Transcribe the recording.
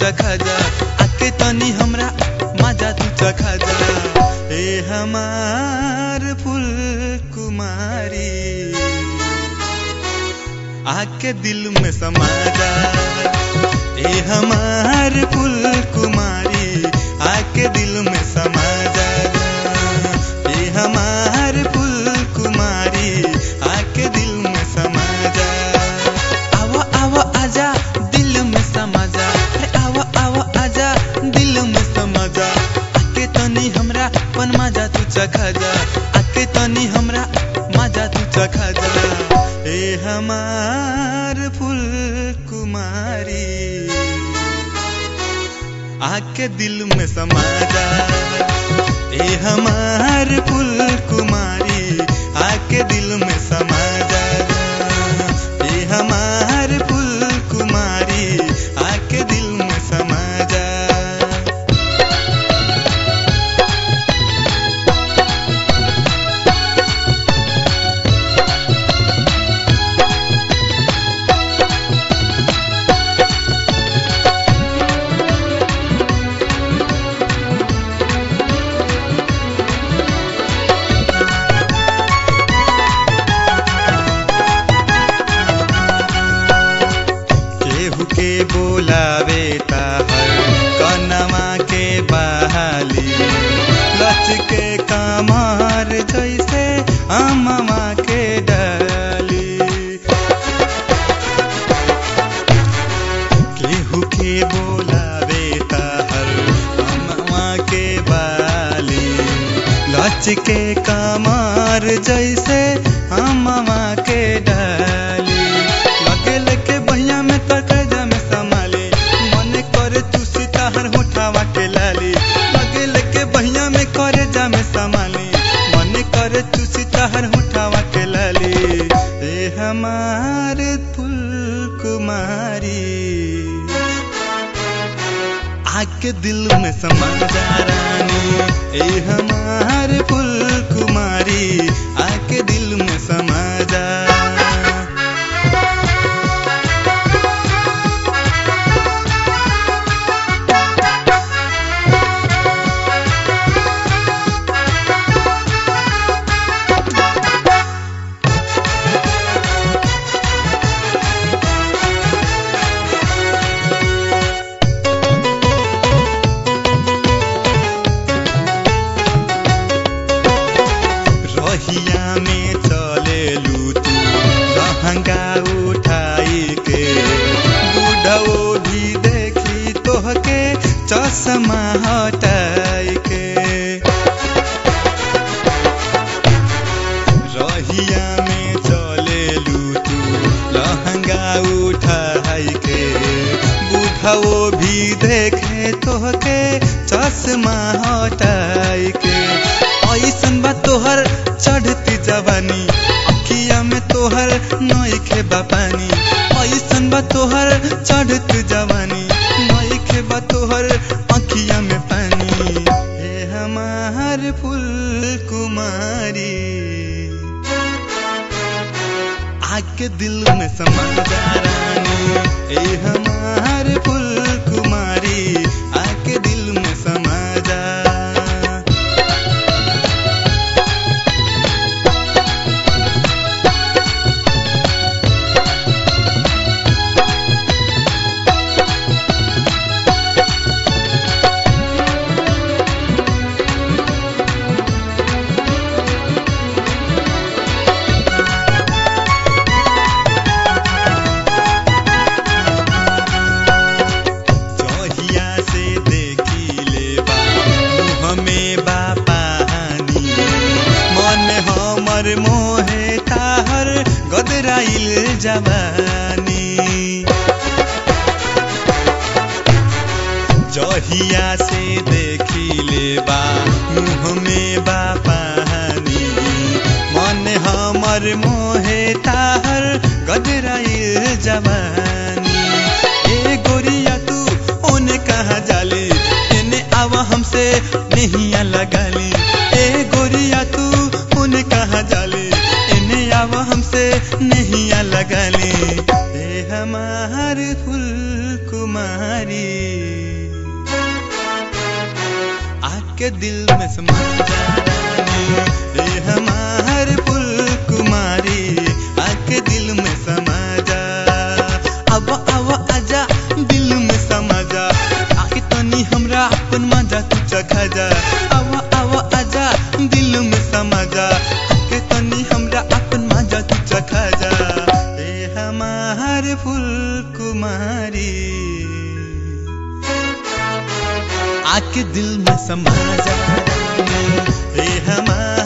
चखा जा आके तनी हमरा मजा तू चखा जा ए हमार फूल कुमारी आके दिल में समा जा ए हमार फूल कुमारी आके दिल में समा जा ए हमार फूल कुमारी आके दिल में समा जा आवा आवा आजा दिल में समा जा अरे आवा आवा आजा दिल में समा जा आके तनी हमरा पन मजा तू चखा जा आके तनी हमरा मजा तू चखा जा ए हमार फूल कुमारी आके दिल में समा जा ए हमार फूल कुमारी आके दिल में समा जा ए हमार फूल कुमारी आके दिल में समा जा केहू के बोलावे ताहर कनवा के बहाली लच के कमर जैसे अमवा के डाली केहू के बोलावे ताहर अमवा के बाली लच के कमर जैसे अमवा के डाली लगे लेके बहिया में तकजा में संभाली मन करे तू सिताहर होठावा के लाली लगे लेके बहिया में करे जा में संभाली मन करे तू सिताहर होठावा के लाली ए हमार फूल कुमारी आके दिल में समा जा रानी ए हमार फूल कुमारी आके दिल में समा जा रहिया में चले तू लहंगा उठाई के बुढ़ो भी देखी तोहके चश्मा हटाई के रहिया में चले तू लहंगा उठाई के बुढ़ो भी देखे तोहके चश्मा हटाई के ऐसन बा तोहर चढ़ती जवानी अखिया में तोहर नईखे बा पानी ऐसन बा तोहर चढ़ती जवानी नईखे बा तोहर अखिया में पानी हे हमार फूल कुमारी आके दिल में समा जा रानी ए हमार फूल कुमारी आके दिल में समा जा जहिया से देखी ले बा मुँह में बा पानी मन हमर मोहे ताहर गदराइल जवानी जहिया से देखी ले बा मुँह में बा पानी मन हमर मोहे ताहर गदराइल जवानी ए गोरिया तू ओने कहाँ जाली एने आवा हमसे नहिया लगाली ए गोरिया तू ओने कहाँ जाली एने आवा हमसे नहिया लगाली ए हमार फूल कुमारी आके दिल में समा जा ए हमार फुल कुमारी आके दिल में समा जा अब अब आजा दिल में समा जा आके तनी हमरा अपन मजा तू चखा जा अब अब आजा दिल में समा जा आके तनी हमरा अपन मजा तू चखा जा ए हमार फुल कुमारी आके दिल में समा जा ए हमार